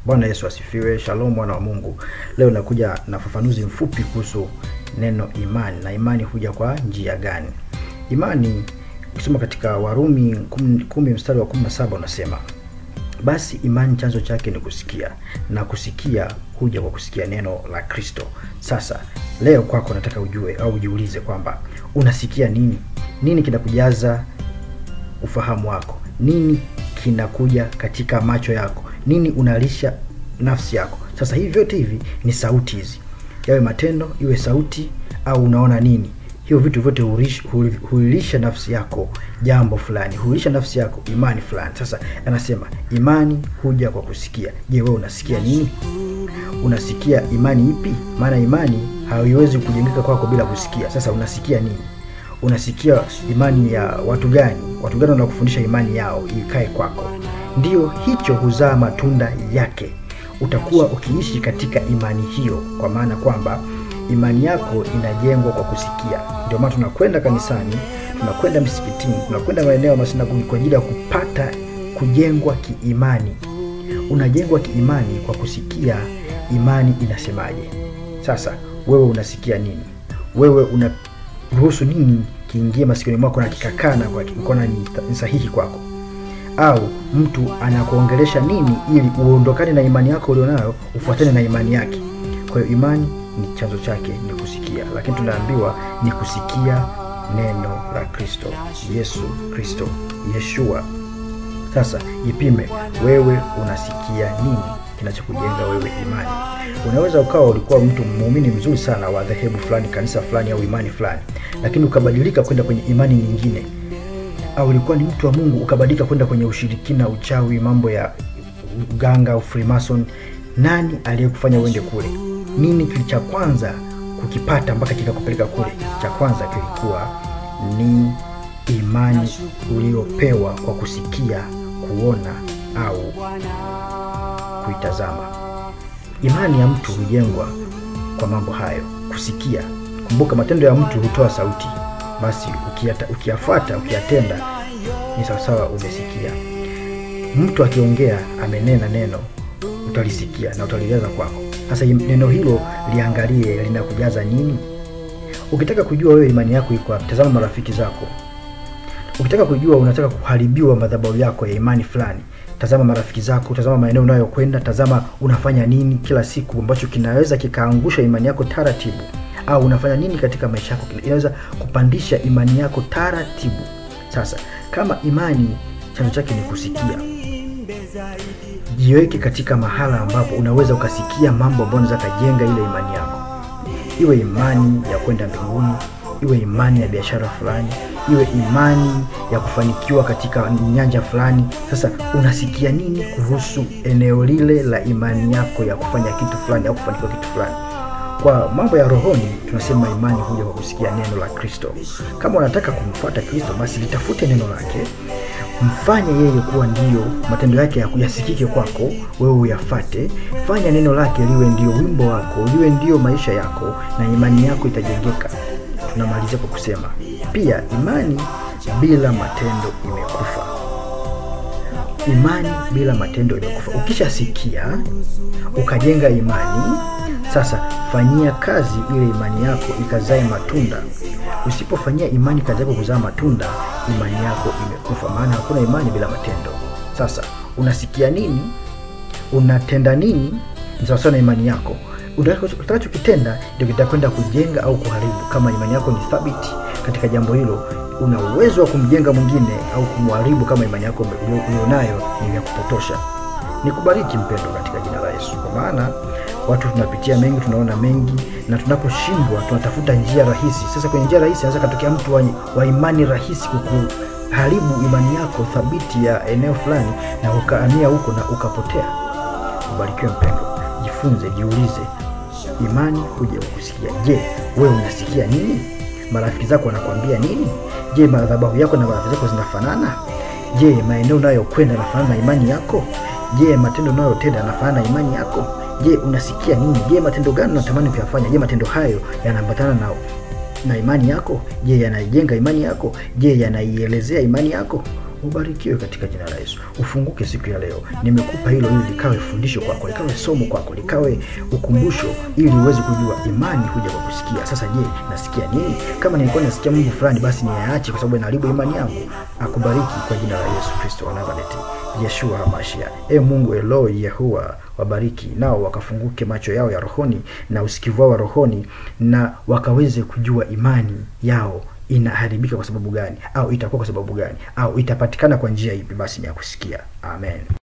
Bwana Yesu asifiwe. Shalom mwana wa Mungu. Leo nakuja na ufafanuzi mfupi kuhusu neno imani na imani huja kwa njia gani? Imani ukisoma katika Warumi 10 mstari wa 17 unasema basi imani chanzo chake ni kusikia na kusikia huja kwa kusikia neno la Kristo. Sasa leo kwako nataka ujue au ujiulize kwamba unasikia nini? Nini kinakujaza ufahamu wako? Nini kinakuja katika macho yako? Nini unalisha nafsi yako? Sasa hivi vyote hivi ni sauti hizi, yawe matendo, iwe sauti au unaona nini hivyo vitu vyote huilisha nafsi yako jambo fulani, huilisha nafsi yako imani fulani. Sasa anasema imani huja kwa kusikia. Je, wewe unasikia nini? Unasikia imani ipi? Maana imani haiwezi kujengeka kwako bila kusikia. Sasa unasikia nini? Unasikia imani ya watu gani? Watu gani wanakufundisha imani yao ikae kwako? Ndiyo, hicho huzaa matunda yake. Utakuwa ukiishi katika imani hiyo, kwa maana kwamba imani yako inajengwa kwa kusikia. Ndio maana tunakwenda kanisani, tunakwenda msikitini, tunakwenda maeneo ya masinagogi kwa ajili ya kupata kujengwa kiimani. Unajengwa kiimani kwa kusikia imani inasemaje. Sasa wewe unasikia nini? Wewe unaruhusu nini kiingie masikioni mwako na kikakaa na ukaona ni sahihi kwako? Au mtu anakuongelesha nini ili uondokane na imani yako ulionayo ufuatane na imani yake? Kwa hiyo imani ni chanzo chake ni kusikia, lakini tunaambiwa ni kusikia neno la Kristo, Yesu Kristo, Yeshua. Sasa jipime wewe, unasikia nini kinachokujenga wewe imani? Unaweza ukawa ulikuwa mtu muumini mzuri sana wa dhehebu fulani, kanisa fulani, au imani fulani, lakini ukabadilika kwenda kwenye imani nyingine, au ulikuwa ni mtu wa Mungu ukabadilika kwenda kwenye ushirikina, uchawi, mambo ya uganga au Freemason. Nani aliyekufanya uende kule? Nini kili cha kwanza kukipata mpaka kikakupeleka kule? Cha kwanza kilikuwa ni imani uliopewa kwa kusikia, kuona au kuitazama. Imani ya mtu hujengwa kwa mambo hayo, kusikia. Kumbuka, matendo ya mtu hutoa sauti. Basi ukiyafuata, ukiyatenda, ni sawasawa umesikia. Mtu akiongea, amenena neno, utalisikia na utalijaza kwako. Sasa neno hilo liangalie linakujaza nini. Ukitaka kujua wewe imani yako iko wapi, tazama marafiki zako. Ukitaka kujua unataka kuharibiwa madhabahu yako ya imani fulani, tazama marafiki zako, tazama maeneo unayokwenda, tazama unafanya nini kila siku ambacho kinaweza kikaangusha imani yako taratibu, au unafanya nini katika maisha yako inaweza kupandisha imani yako taratibu. Sasa kama imani chanzo chake ni kusikia jiweke katika mahala ambapo unaweza ukasikia mambo ambayo unaweza kajenga ile imani yako, iwe imani ya kwenda mbinguni, iwe imani ya biashara fulani, iwe imani ya kufanikiwa katika nyanja fulani. Sasa unasikia nini kuhusu eneo lile la imani yako ya kufanya kitu fulani au kufanikiwa kitu fulani? Kwa mambo ya rohoni tunasema imani huja kwa kusikia neno la Kristo. Kama unataka kumfuata Kristo, basi litafute neno lake mfanye yeye kuwa ndiyo matendo yake yasikike kwako, wewe uyafate. Fanya neno lake liwe ndio wimbo wako, liwe ndio maisha yako, na imani yako itajengeka. Tunamalizia kwa kusema pia, imani bila matendo imekufa. Imani bila matendo imekufa. Ukishasikia ukajenga imani, sasa fanyia kazi ile imani yako ikazae matunda. Usipofanyia imani kazi yako kuzaa matunda, imani yako imekufa, maana hakuna imani bila matendo. Sasa unasikia nini? Unatenda nini? Ni sawasawa na imani yako. Utakachokitenda ndio kitakwenda kujenga au kuharibu. Kama imani yako ni thabiti katika jambo hilo, una uwezo wa kumjenga mwingine au kumharibu, kama imani yako ulionayo ni ya kupotosha. Nikubariki mpendo katika jina la Yesu, kwa maana watu tunapitia mengi, tunaona mengi, na tunaposhindwa tunatafuta njia rahisi. Sasa kwenye njia rahisi anaweza katokea mtu wa, wa imani rahisi kukuharibu imani yako thabiti ya eneo fulani, na ukaamia huko na ukapotea. Ubarikiwe mpendo, jifunze, jiulize, imani huja kusikia. Je, wewe unasikia nini? Marafiki zako wanakwambia nini? Je, madhabahu yako na marafiki zako zinafanana? Je, maeneo unayokwenda yanafanana na imani yako? Je, matendo unayotenda yanafanana na imani yako? Je, unasikia nini? Je, matendo gani unatamani kuyafanya? Je, matendo hayo yanaambatana na na imani yako? Je, yanaijenga imani yako? Je, yanaielezea imani yako? ubarikiwe katika jina la Yesu. Ufunguke siku ya leo. Nimekupa hilo ili likawe fundisho kwako, likawe somo kwako, likawe ukumbusho, ili uweze kujua imani huja kwa kusikia. Sasa je, nasikia nini? Kama nilikuwa nasikia Mungu fulani, basi niyaache kwa sababu inaharibu imani yangu. Akubariki kwa jina la Yesu Kristo wa Nazareti, Yeshua Hamashia. E Mungu Eloi Yehua, wabariki nao wakafunguke macho yao ya rohoni na usikivu wao wa rohoni, na wakaweze kujua imani yao inaharibika kwa sababu gani, au itakuwa kwa sababu gani, au itapatikana kwa njia ipi? Basi ni ya kusikia. Amen.